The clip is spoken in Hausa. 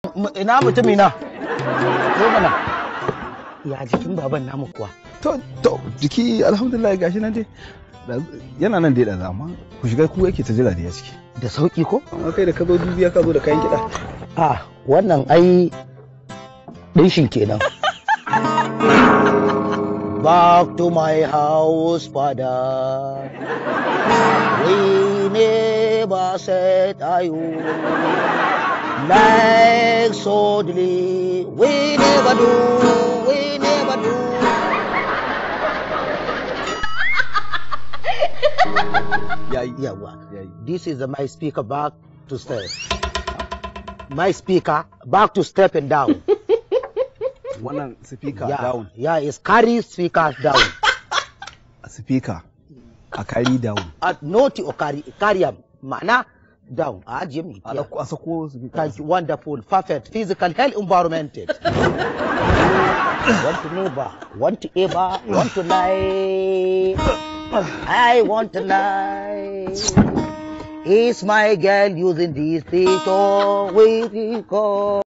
M- ina mutumi na zo mana ya jikin baban namu kuwa to to jiki alhamdulillah gashi nan dai Da- yana nan dai da zama ku shiga ku yake ta jira da ya ciki da sauki ko amma kai da ka zo dubiya ka zo da kayan kiɗa a wannan ai ɗinshin kenan Back to my house, father. We never said I would. Like suddenly, we never do, we never do. yayi Yawa. yayi This is my speaker back to step. My speaker back to step and down. wannan speaker yeah, down yeah, it's carry speaker down. speaker a carry down At naughty or carry, carry am. Ma'ana down. Ah, Jimmy. a Yeah. dauko a sako speaker Thank you. Wonderful. Perfect. Physical health environmented. want to never, want to ever, want to lie. I want to lie. Is my girl using this picture? We go.